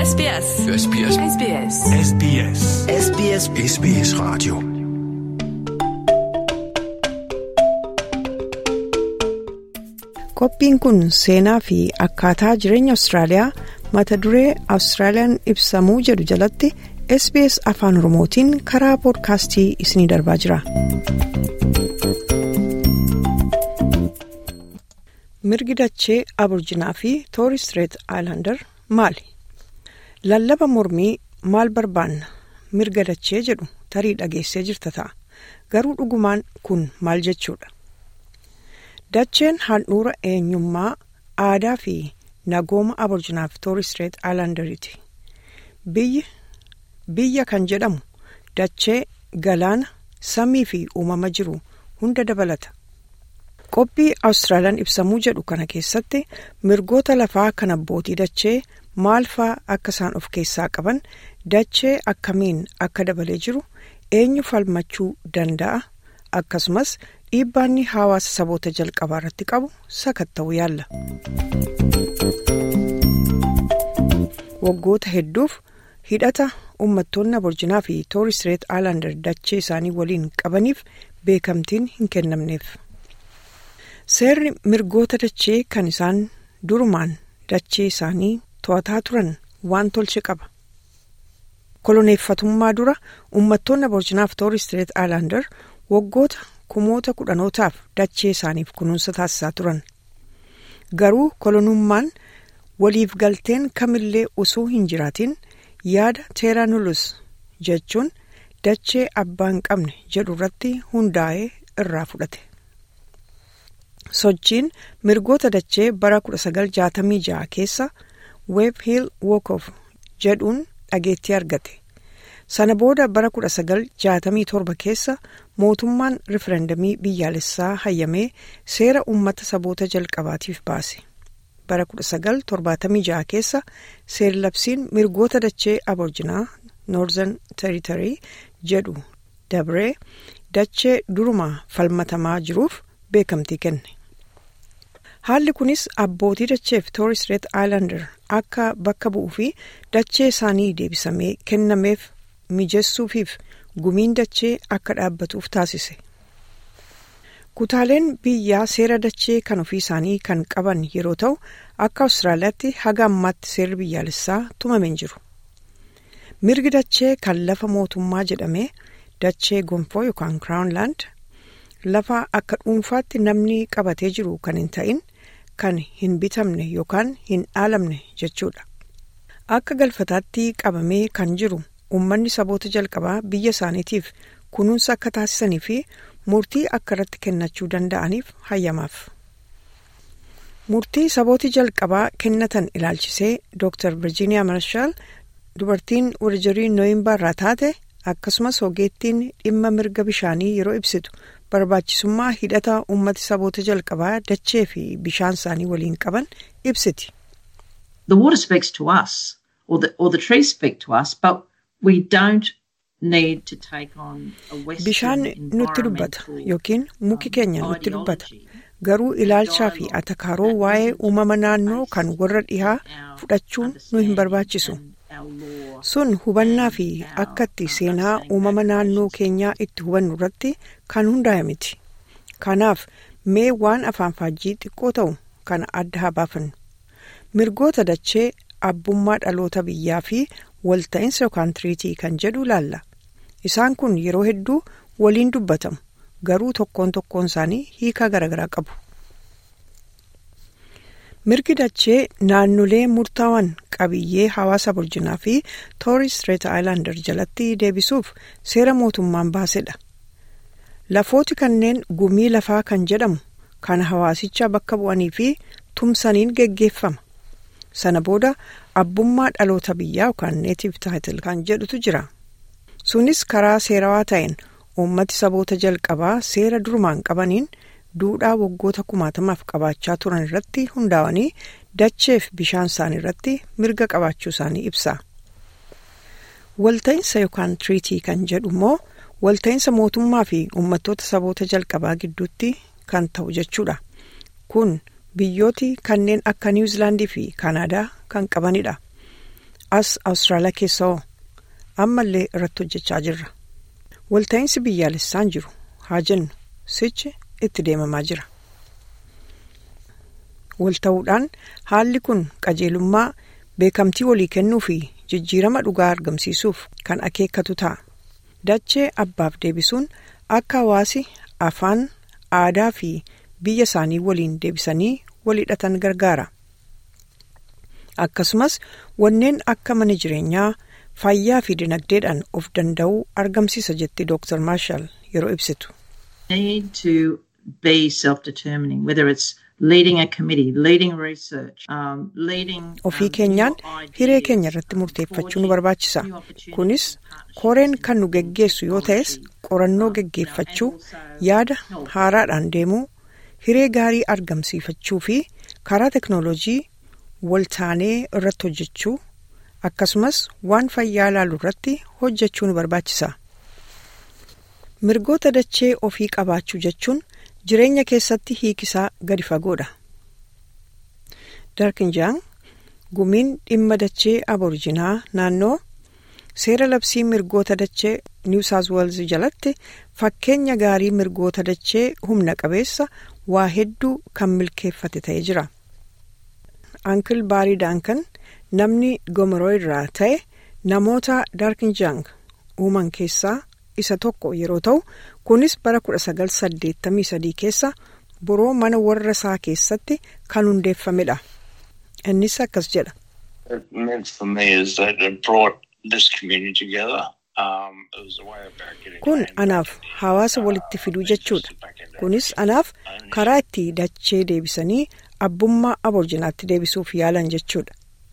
SBS. SBS. SBS. SBS. SBS SBS Radio. Qophiin kun seenaa fi akkaataa jireenya Awustiraaliyaa mata duree Awustiraaliyaan ibsamuu jedhu jalatti SBS Afaan Oromootiin karaa poodkaastii isiniif darbaa jira. Mirgi dachee Aburjinaa fi Tooristireet Aayilaandar maali? Lallaba mormii maal barbaanna? Mirga dachee jedhu tarii dhageessee jirta ta'a. Garuu dhugumaan kun maal jechuudha? Dacheen handhuura eenyummaa aadaa fi nagooma aborjinaa fi tooristireet aayilaandariiti. Biyyi biyya kan jedhamu dachee galaana samii fi uumama jiru hunda dabalata. Qophii Awustiraaliyaan ibsamuu jedhu kana keessatti mirgoota lafaa kan abbootii dachee maal faa akka isaan of keessaa qaban dachee akkamiin akka dabalee jiru eenyu falmachuu danda'a akkasumas dhiibbaanni hawaasa saboota jalqabaa irratti qabu sakatta'uu yaalla. Waggoota hedduuf hidhata uummattoonni aborjinaa fi tooristireet aayilaandar dachee isaanii waliin qabaniif beekamtiin hin kennamneef. Seerri mirgoota dachee kan isaan durumaan dachee isaanii to'ataa turan waan tolche qaba. Koloneeffatummaa dura uummattoonni aborjinaa fi tooristireet aayilaandar waggoota kumoota kudhanootaaf dachee isaaniif kunuunsa taasisaa turan. Garuu kolonummaan waliif galteen kamillee osoo hin jiraatin yaada teeranulus jechuun dachee abbaa hin qabne jedhu irratti hundaa'ee irraa fudhate. Sochiin mirgoota dachee bara 1966 keessa Web Hill Walk of jedhuun dhageettii argate. Sana booda bara 1967 keessa mootummaan rifereendamii biyyaalessaa hayyamee seera uummata saboota jalqabaatiif baase. Bara 1976 keessa seer-labsiin mirgoota dachee aborjinaa Northern Territory jedhu dabree dachee durumaa falmatamaa jiruuf beekamtii kenne. Haalli kunis abbootii dachee fi tooristireet aayilaandar akka bakka bu'uu fi dachee isaanii deebisamee kennameef mijessuufiif gumiin dachee akka dhaabbatuuf taasise. Kutaaleen biyyaa seera dachee kan ofii isaanii kan qaban yeroo ta'u akka Awustiraaliyaatti haga ammaatti seerri biyyaalessaa tumamee hin jiru. Mirgi dachee kan lafa mootummaa jedhamee dachee gonfoo yookaan Crownland lafa akka dhuunfaatti namni qabatee jiru kan hin ta'in kan hin bitamne yookaan hin dhaalamne jechuudha. Akka galfataatti qabamee kan jiru uummanni saboota jalqabaa biyya isaaniitiif kunuunsa akka taasisanii fi murtii akka irratti kennachuu danda'aniif hayyamaaf. Murtii sabooti jalqabaa kennatan ilaalchisee Dr. Virginia Marshall dubartiin warjirii nooyimbaar irraa taate akkasumas ogeettiin dhimma mirga bishaanii yeroo ibsitu barbaachisummaa hidhata uummati saboota jalqabaa dachee fi bishaan isaanii waliin qaban ibsiti. The water speaks to us, or the, or the trees speak to us, but we don't need to take on a Western Bishaan nutti dubbata environmental, yookiin muki keenya um, nutti dubbata. ideology. Garuu ilaalchaa fi atakaaroo waa'ee uumama naannoo kan warra dhihaa fudhachuun nu hin barbaachisu. Sun hubannaa fi akka itti seenaa uumama naannoo keenyaa itti hubannu irratti kan hundaa'e miti. Kanaaf mee waan afaan faajjii xiqqoo ta'u kana adda haa baafannu. Mirgoota dachee abbummaa dhaloota biyyaa fi walta'iinsa yookaan tiriitii kan jedhu ilaalla. Isaan kun yeroo hedduu waliin dubbatamu garuu tokkoon tokkoon isaanii hiikaa garaagaraa qabu. Mirgi dachee naannolee murtaawwan qabiyyee hawaasa aborjinaa fi tooristireet aayilaandar jalatti deebisuuf seera mootummaan baasedha. Lafooti kanneen gumii lafaa kan jedhamu kan hawaasicha bakka bu'anii fi tumsaniin geggeeffama. Sana booda abbummaa dhaloota biyyaa yookaan neetiif taayitil kan jedhutu jira. Sunis karaa seerawaa ta'een uummati saboota jalqabaa seera durumaan qabaniin duudhaa waggoota kumaatamaaf qabaachaa turan irratti hundaa'anii dacheef bishaan isaanii irratti mirga qabaachuu isaanii ibsa. Walta'iinsa yookaan tiriitii kan jedhu immoo walta'iinsa mootummaa fi uummattoota saboota jalqabaa gidduutti kan ta'u jechuudha. Kun biyyooti kanneen akka niwuzilaandii fi kaanaadaa kan qabanidha. as Awustiraaliyaa keessa hoo ammallee irratti hojjechaa jirra. Walta'iinsi biyyaalessaan jiru haa jennu sichi itti deemamaa jira. Walta'uudhaan haalli kun qajeelummaa beekamtii walii kennuu fi jijjiirama dhugaa argamsiisuuf kan akeekkatu ta'a. Dachee abbaaf deebisuun akka hawaasi afaan aadaa fi biyya isaanii waliin deebisanii wal hidhatan gargaara. Akkasumas wanneen akka mana jireenyaa fayyaa fi dinagdeedhaan of danda'uu argamsiisa jetti Dr. Marshall yeroo ibsitu. Need to be self-determining, whether it's leading a committee, leading research, um, leading. Ofii keenyaan hiree keenya irratti murteeffachuu nu barbaachisa. Kunis koreen kan nu geggeessu yoo ta'es qorannoo geggeeffachuu, yaada haaraadhaan deemuu, hiree gaarii argamsiifachuu fi karaa teknoolojii waltaanee irratti hojjechuu akkasumas waan fayyaa ilaalu irratti hojjechuu nu barbaachisa. Mirgoota dachee ofii qabaachuu jechuun jireenya keessatti hiikisaa gadi fagoodha. Darkinjaan gumiin dhimma dachee aborijinaa naannoo seera labsii mirgoota dachee New South Wales jalatti fakkeenya gaarii mirgoota dachee humna qabeessa waa hedduu kan milkeeffate ta'ee jira. Ankil Baarii Daankan namni Gomeroo irraa ta'e namoota Darkinjang uuman keessaa isa tokko yeroo ta'u kunis bara 1983 keessa boroo mana warra isaa keessatti kan hundeeffamedha. Innis akkas jedha. it meant for me is that it brought this community together. Um, it was a way about getting Kun land anaaf back in- hawaasa walitti fiduu jechuudha. Kunis anaaf karaa itti dachee deebisanii abbummaa aborjinaatti deebisuuf yaalan jechuudha.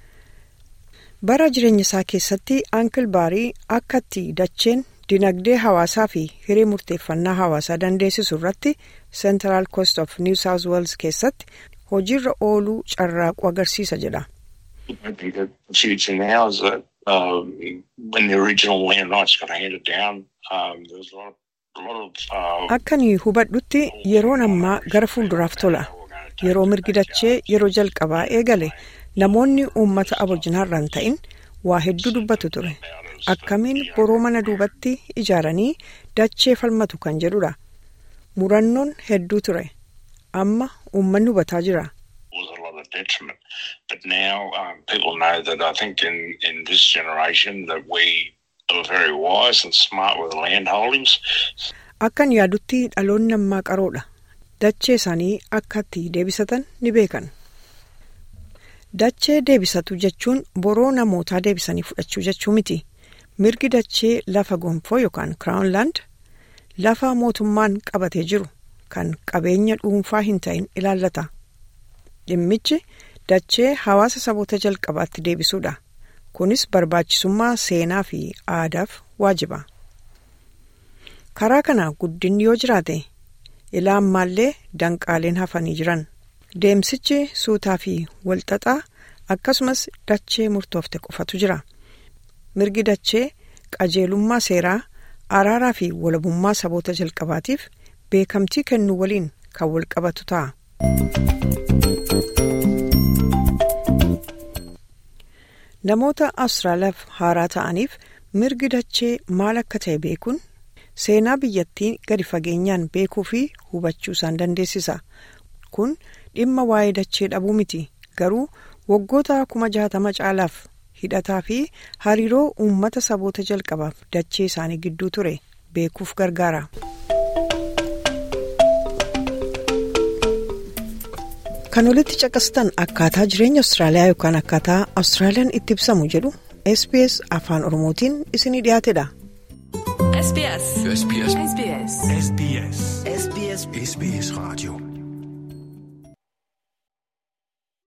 Bara jireenya isaa keessatti Ankil Baarii akka itti dacheen dinagdee hawaasaa fi hiree murteeffannaa hawaasaa dandeessisu irratti Central Coast of New South Wales keessatti hojiirra ooluu carraaquu agarsiisa jedha. I think that the future now is that um, when the original land rights got handed down, um, there was a lot, a lot of. Uh, Akka ni hubadhutti yeroon ammaa gara fuulduraaf tola. Yeroo mirgi dachee yeroo jalqabaa eegale namoonni uummata aborjinaarraan ta'in waa hedduu dubbatu ture. Akkamiin boroo mana duubatti ijaaranii dachee falmatu kan jedhudha. Murannoon hedduu ture. Amma uummanni hubataa jira. was a lot of detriment. But now um, people know that I think in, in this generation that we are very wise and smart with land holdings. Akkan yaadutti dhaloonni ammaa qaroodha. Dachee isaanii akka itti deebisatan ni beekan. Dachee deebisatu jechuun boroo namootaa deebisanii fudhachuu jechuu miti. Mirgi dachee lafa gonfoo yookaan Crown Land lafa mootummaan qabatee jiru kan qabeenya dhuunfaa hin ta'in ilaallata. Dhimmichi dachee hawaasa saboota jalqabaatti deebisuudha. Kunis barbaachisummaa seenaa fi aadaaf waajiba. Karaa kana guddinni yoo jiraate ilaa ammaallee danqaaleen hafanii jiran. Deemsichi suutaa fi walxaxaa akkasumas dachee murtoofte qofatu jira. Mirgi dachee qajeelummaa seeraa araaraa fi walabummaa saboota jalqabaatiif beekamtii kennuu waliin kan walqabatu ta'a. Namoota Awustiraaliyaaf haaraa ta'aniif mirgi dachee maal akka ta'e beekuun seenaa biyyattii gadi fageenyaan beekuu fi hubachuu isaan dandeessisa. Kun dhimma waa'ee dachee dhabuu miti garuu waggoota kuma jaatama caalaaf hidhataa fi hariiroo uummata saboota jalqabaaf dachee isaanii gidduu ture beekuuf gargaara. Kan olitti caqastan akkaataa jireenya Awustiraaliyaa yookaan akkaataa Awustiraaliyaan itti ibsamu jedhu SBS afaan Oromootiin isinii dhiyaatedha. SBS. SBS. SBS. SBS. SBS. SBS Radio.